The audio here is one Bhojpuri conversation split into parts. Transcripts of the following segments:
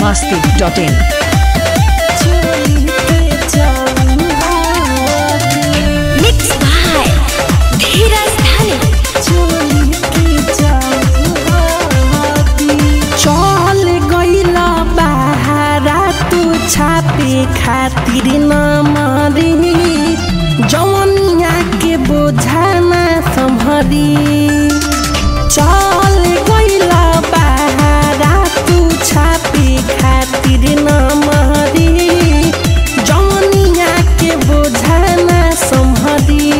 masti.in. Mixed by Dheeraj Dhani. चल गईला बहारा तू छापे खातिर न मरी जवनिया के बोझा ना संभरी चल गईला बहारा तू छापे खातिर न मरी जवनिया के बोझा ना संभरी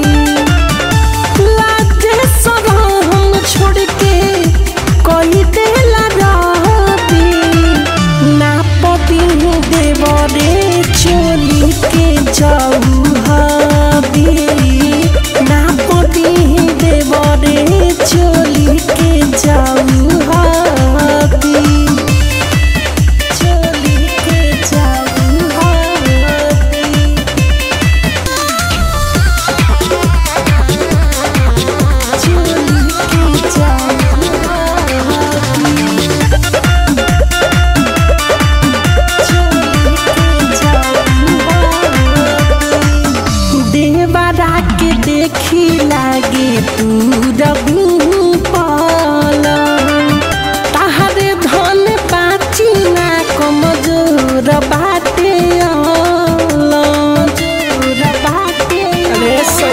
लाजे सरहम छोड़ के कोई देला रहती ना पति देवरे चोली के जाऊ हबी ना पति देवरे चोली के जाऊ हबी चोली के जाऊ हबी चोली के जाऊ देवरा के देखी लागे तू रबी पाल ताहरे धन पाची ना कमजोर बाटे जोर बाटे अरे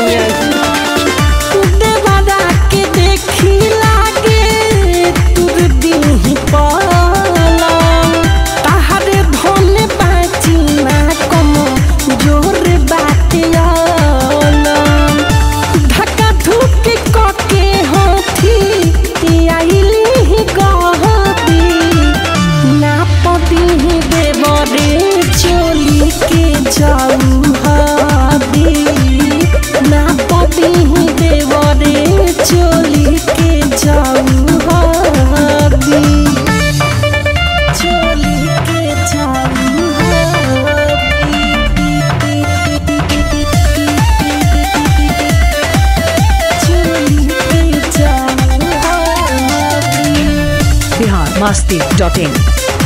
देवरा के देखी लागे तुर दी पाल ताहरे धन पाची ना कम जोर बाटे धक्का धुक कके होठी आइली गहती ना पति देवरे चोली के जाऊ हबी ना पति देवरे चोली के जाऊ हबी चोली के जाऊ चोली के जाऊ Bihar masti.in.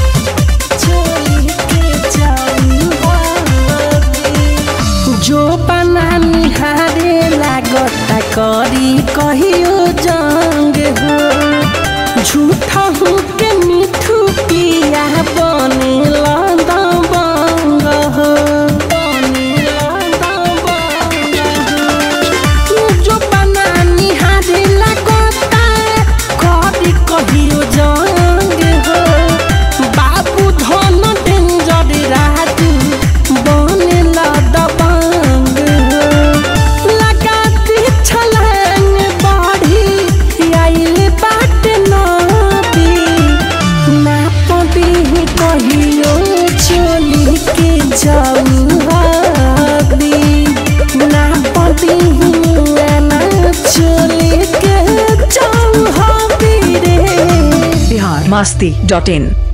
जो बना निहारे लागता करी कहियो जंग हो झूठा हूँ के मिठू पिया बने बंग हो जो बना निहारे लागता करी कहियो जंग हो बाबू धन डेंजर राजू बने दबंग हो लगा दी छलांग बाढ़ी आइल बाट नदी ना पदी कहियो चोली के जाऊ हबी ना पदी ना चोली के जाऊ हबी रे Bihar masti.in.